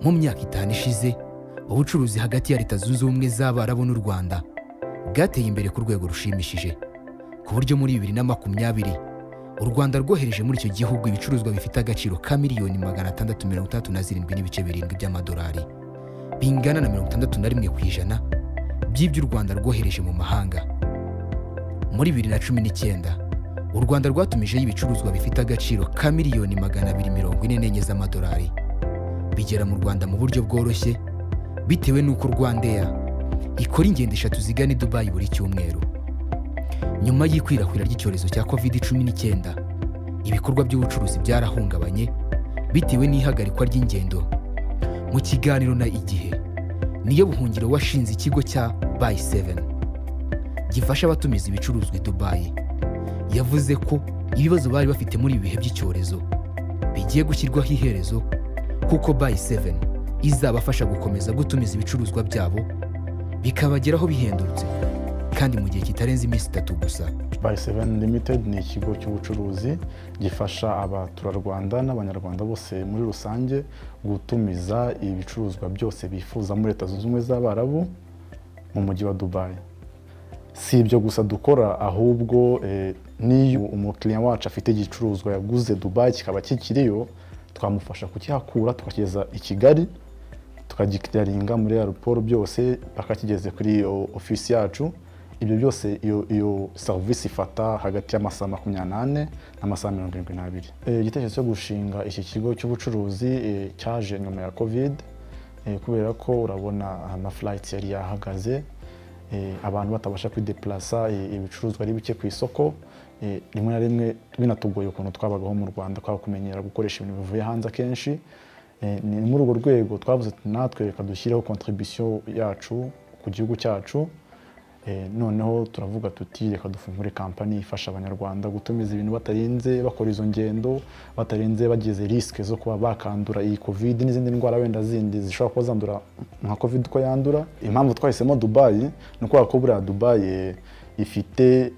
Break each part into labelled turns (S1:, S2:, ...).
S1: mu myaka itanu ishize ubucuruzi hagati ya leta zunze ubumwe z'abarabu n'u rwanda bwateye imbere ku rwego rushimishije ku buryo muri bibiri na makumyabiri u rwanda rwohereje muri icyo gihugu ibicuruzwa bifite agaciro ka miliyoni magana atandatu mirongo itandatu na zirindwi n'ibice birindwi by'amadolari bingana na mirongo itandatu na rimwe ku ijana by'ibyo u rwanda rwohereje mu mahanga muri bibiri na cumi n'icyenda u rwanda rwatumijeho ibicuruzwa bifite agaciro ka miliyoni magana abiri mirongo ine n'enye z'amadolari bigera mu rwanda mu buryo bworoshye bitewe n'uko rwandeya ikora ingendo eshatu zigana i dubayi buri cyumweru nyuma y'ikwirakwira ry'icyorezo cya covid cumi n'icyenda ibikorwa by'ubucuruzi byarahungabanye bitewe n'ihagarikwa ry'ingendo mu kiganiro na igihe niyo buhungiro washinze ikigo cya bayi seveni gifasha abatumiza ibicuruzwa i dubayi yavuze ko ibibazo bari bafite muri ibi bihe by'icyorezo bigiye gushyirwaho iherezo kuko bayi seveni izabafasha gukomeza gutumiza ibicuruzwa byabo bikabageraho bihendutse kandi mu gihe kitarenze iminsi itatu gusa
S2: by seven limited ni ikigo cy'ubucuruzi gifasha abaturarwanda n'abanyarwanda bose muri rusange gutumiza ibicuruzwa byose bifuza muri leta zunze ubumwe z'abarabu mu mujyi wa dubayi si ibyo gusa dukora ahubwo eh, n'iyo umukiriya wacu afite igicuruzwa yaguze dubayi kikaba kikiriyo twamufasha kukihakura tukakigeza i kigali tukagikiraringa muri aeroport byose bakakigeze kuri iyo ofisi yacu ibyo byose iyo iyo serivisi ifata hagati y'amasaha makumyabiri n'ane n'amasaha mirongo irindwi n'abiri Eh, igitekerezo cyo gushinga iki kigo cy'ubucuruzi eh, cyaje nyuma ya covid Eh, kubera ko urabona amaflights yari yahagaze eh, abantu batabasha kwideplasa eh, ibicuruzwa ari bike ku isoko eh, rimwe na rimwe binatugoye ukuntu twabagaho mu rwanda twaba kumenyera gukoresha ibintu bivuye hanze akenshi Eh, ni muri urwo rwego twavuze ati natwe reka dushyireho kontribisiyo yacu ku gihugu cyacu Eh, noneho turavuga tuti reka dufungure kampani ifasha abanyarwanda gutumiza ibintu batarinze bakora izo ngendo batarinze bagize risike zo kuba bakandura iyi covid n'izindi ndwara wenda zindi zishobora kuba zandura nka covid uko yandura impamvu twahisemo dubayi ni ukubera ko buriya dubayi eh, ifite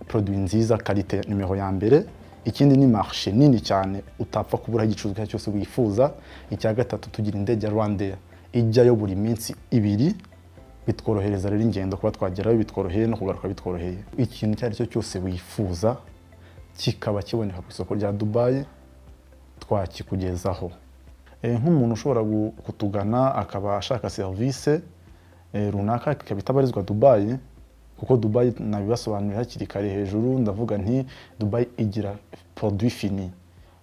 S2: produit nziza karite nimero ya mbere ikindi ni marshe nini cyane utapfa kubura igicuruzwa icyo ari cyo cyose wifuza icya gatatu tugira indege ya rwandair ijyayo buri minsi ibiri bitworohereza rero ingendo kuba twagerayo bitworoheye no kugaruka bitworoheye ikintu icyo ari cyo cyose wifuza kikaba kiboneka ku isoko rya dubayi twakikugezaho Eh, nk'umuntu ushobora gu- kutugana akaba ashaka serivisi eh, runaka ikaba itabarizwa dubayi kuko dubayi nabibasobanurira hakiri kare hejuru ndavuga nti dubayi igira produit fini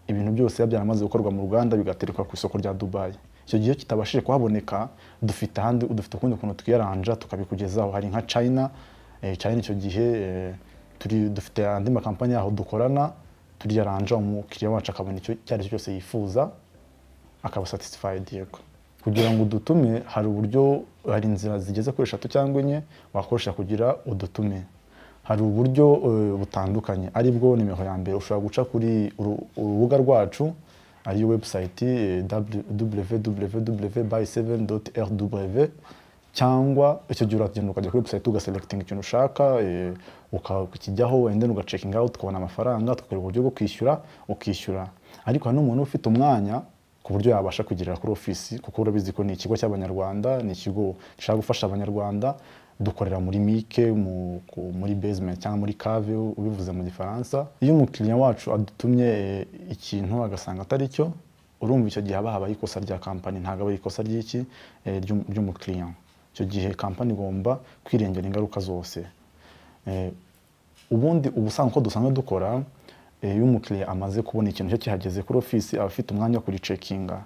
S2: ibintu byose biba byaramaze gukorwa mu ruganda bigaterekwa ku isoko rya dubayi icyo gihe kitabashije kuhaboneka dufite ahandi dufite ukundi kuntu twiyaranja tukabikugezaho hari nka china eh, china icyo gihe eh, turi dufite andi makampani yaho dukorana turiyaranja umukiriya wacu akabona icyo icyo ari cyo cyose yifuza akaba satisfied yego kugira ngo udutume hari uburyo hari inzira zigeze kuri eshatu cyangwa enye wakoresha kugira udutume hari uburyo eh, butandukanye aribwo nimero ya mbere ushobora guca kuri uru- urubuga rwacu ariyo website www.by7.rw cyangwa icyo gihe uragenda ukajya kuri website ugaselecting ikintu ushaka eh, uka- ukakijyaho wenda ugaceking out ukabona amafaranga tukareba uburyo bwo kwishyura ukishyura ariko hari n'umuntu ufite umwanya ku buryo yabasha kugerera kuri ofisi kuko urabizi ko ni ikigo cy'abanyarwanda ni ikigo gishaka gufasha abanyarwanda dukorera muri mike mu- ku- muri basement cyangwa muri cave ubivuze mu gifaransa iyo umukiriya wacu adutumye eh, ikintu agasanga atari cyo urumva icyo gihe haba habaye ikosa rya kampani ntabwo aba ari ikosa ry'iki eh, ry'um- ry'umukiriya icyo gihe kampani igomba kwirengera ingaruka zose Eh, ubundi ubusanzwe uko dusanzwe dukora eh, iyo umukiriya amaze kubona ikintu cye kihageze kuri ofisi aba afite umwanya wo kuricekinga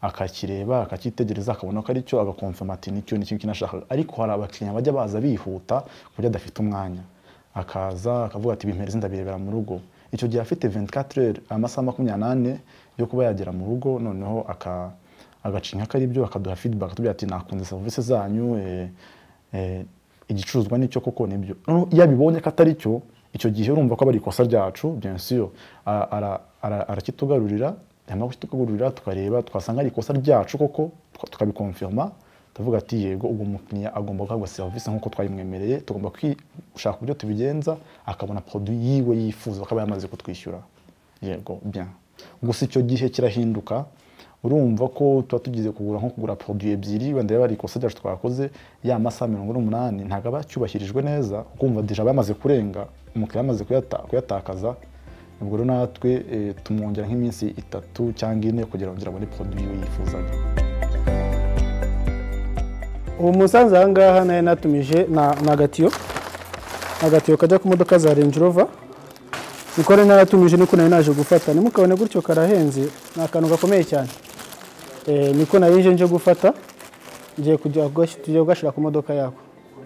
S2: akakireba akakitegereza akabona ko ari cyo agakomfama ati nicyo nicyo kinashaka ariko hari abakiriya bajya baza bihuta ku buryo adafite umwanya akaza akavuga ati bimpereze ndabirebera mu rugo icyo gihe afite 24 heures amasaha makumyabiri n'ane yo kuba yagera mu rugo noneho aka agacinya ko ari byo akaduha feedback atubwira ati nakunze serivisi zanyu eh, eh, igicuruzwa nicyo koko nibyo noneho iyo abibonye ko atari cyo icyo gihe urumva ko aba ari ikosa ryacu bien sûr Ara- ara- ara- arakitugarurira yamara kukitugarurira tukareba twasanga ari ikosa ryacu koko tuka- tukabikonfirma tuvuga ati yego ubwo umukiriya agomba guhabwa serivisi nk'uko twayimwemereye tugomba kwi- gushaka uburyo tubigenza akabona produit yiwe yifuza akaba yamaze kutwishyura yego bien gusa icyo gihe kirahinduka urumva ko tuba tugize kugura nko kugura poroduwi ebyiri wenda yaba ari ikosa ryacu twakoze ya masaha mirongo n'umunani ntabwo aba cyubahirijwe neza ukumva deja bamaze kurenga umukiriya yamaze kuyata- kuyatakaza ubwo rero natwe eh, tumwongera nk'iminsi itatu cyangwa ine kugira ngo ngere abone poroduwi we yifuzaga
S3: ubu musanze aha ngaha nayo natumije na ni agatiyo ni agatiyo kajya ku modoka za Range Rover niko rero naratumije niko nari naje gufata ntimukabone gutyo karahenze ni akantu gakomeye cyane Eh, niko nari nje nje gufata ngiye kujya kugash- tujya kugashyira ku modoka yako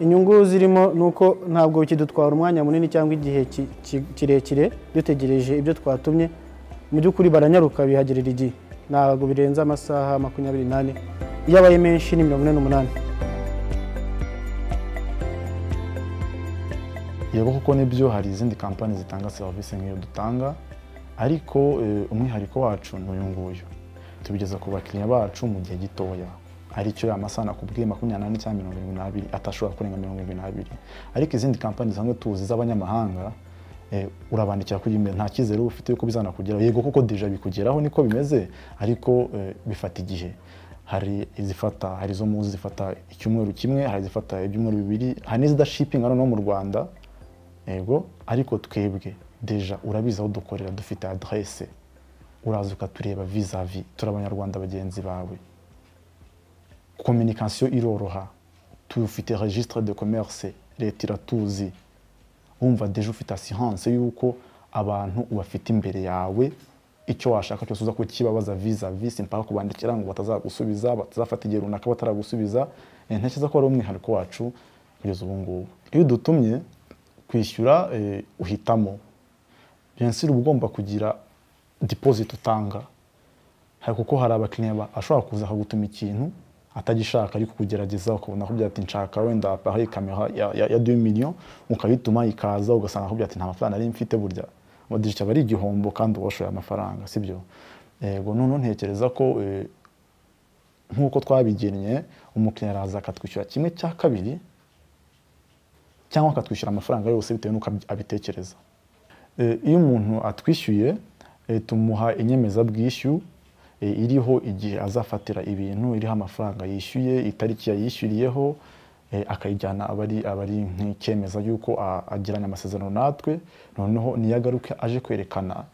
S3: inyungu zirimo ni uko ntabwo kidutwara umwanya munini cyangwa igihe ki- ki- kirekire dutegereje ibyo twatumye mu by'ukuri baranyaruka bihagerera igihe ntabwo birenze amasaha makumyabiri n'ane iyo abaye menshi ni mirongo ine n'umunani
S2: yego kuko nibyo hari izindi kampani zitanga serivisi nk'iyo dutanga ariko eh, umwihariko wacu ni uyu nguyu tubigeza ku bakiriya bacu mu gihe gitoya aricyo ya masaha nakubwiye makumyabiri n'ane cyangwa mirongo irindwi n'abiri atashobora kurenga mirongo irindwi n'abiri ariko izindi kampani zisanzwe tuzi z'abanyamahanga eh, urabandikira kuri email nta cyizere uba ufite yuko bizanakugeraho yego kuko deja bikugeraho niko bimeze ariko eh, bifata igihe hari izifata hari izo muzi zifata icyumweru kimwe hari izifata ibyumweru bibiri hari n'izidashipinga noneho mu rwanda yego ariko twebwe deja urabizi aho dukorera dufite aderese uraza ukatureba vizavi turi abanyarwanda bagenzi bawe kominikasiyo iroroha tufite registre de commerce leta iratuzi wumva deja ufite asiranse y'uko abantu ubafite imbere yawe icyo washaka cyose uza kukibabaza vizavi simpaka kubandikira ngo batazagusubiza batazafata igihe runaka bataragusubiza Eh, ntekereza ko ari umwihariko wacu kugeza ubu ngubu iyo udutumye kwishyura eh, uhitamo bien sûr uba ugomba kugira deposit utanga hari kuko hari abakiriya ba- ashobora kuza akagutuma ikintu atagishaka ariko kugerageza ukabona akubwira ati nshaka wenda appareil camera ya, ya, ya 2 millions ukayituma ikaza ugasanga akubwira ati nta mafaranga nari mfite burya modije cyaba ari igihombo kandi uwashoye amafaranga sibyo yego noneho ntekereza ko eh, nk'uko twabigennye umukiriya araza akatwishyura kimwe cya kabiri cyangwa akatwishyura amafaranga yose bitewe n'uko abi- abitekereza Eh, iyo umuntu atwishyuye eh, tumuha inyemezabwishyu eh, iriho igihe azafatira ibintu iriho amafaranga yishyuye itariki yayishyuriyeho eh, akayijyana abari abari nk'icyemeza yuko a- agiranye amasezerano natwe noneho niyagaruke aje kwerekana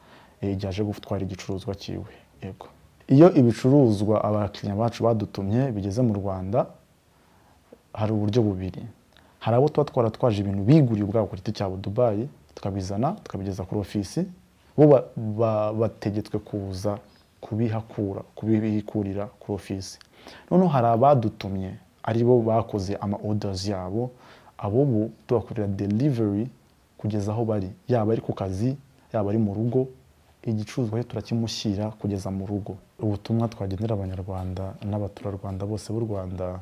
S2: eh, igihe aje gutwara igicuruzwa cyiwe yego iyo ibicuruzwa abakiriya bacu badutumye bigeze mu rwanda hari uburyo bubiri hari abo tuba twaratwaje ibintu biguriye ubwabo ku giti cyabo dubayi tukabizana tukabigeza kuri ofisi bo ba- ba- bategetswe kuza kubihakura kubibikurira kuri ofisi noneho hari abadutumye aribo bakoze ama orders yabo abo ubu tubakorera delivery kugeza aho bari yaba ari ku kazi yaba ari mu rugo igicuruzwa cyo turakimushyira kugeza mu rugo ubutumwa twagenera abanyarwanda n'abaturarwanda bose b'u rwanda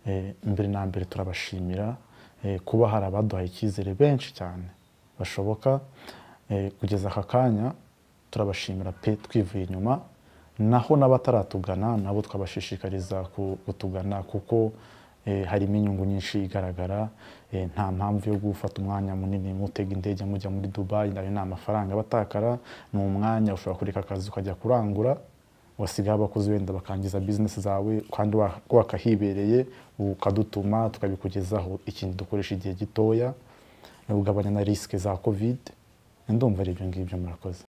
S2: eh, mbere na mbere turabashimira eh, kuba hari abaduhaye icyizere benshi cyane bashoboka eh, kugeza aka kanya turabashimira pe twivuye inyuma naho n'abataratugana nabo twabashishikariza ku- kutugana kuko eh, harimo inyungu nyinshi igaragara eh, nta mpamvu yo gufata umwanya munini mutega indege mujya muri dubayi nayo ni amafaranga batakara ni umwanya ushobora kureka akazi ukajya kurangura wasigaho abakozi wenda bakangiza bizinesi zawe kandi wa- wakahibereye ukadutuma tukabikugezaho ikintu dukoresha igihe gitoya ugabanya na risike za covid ndumva ari ibyo ngibyo murakoze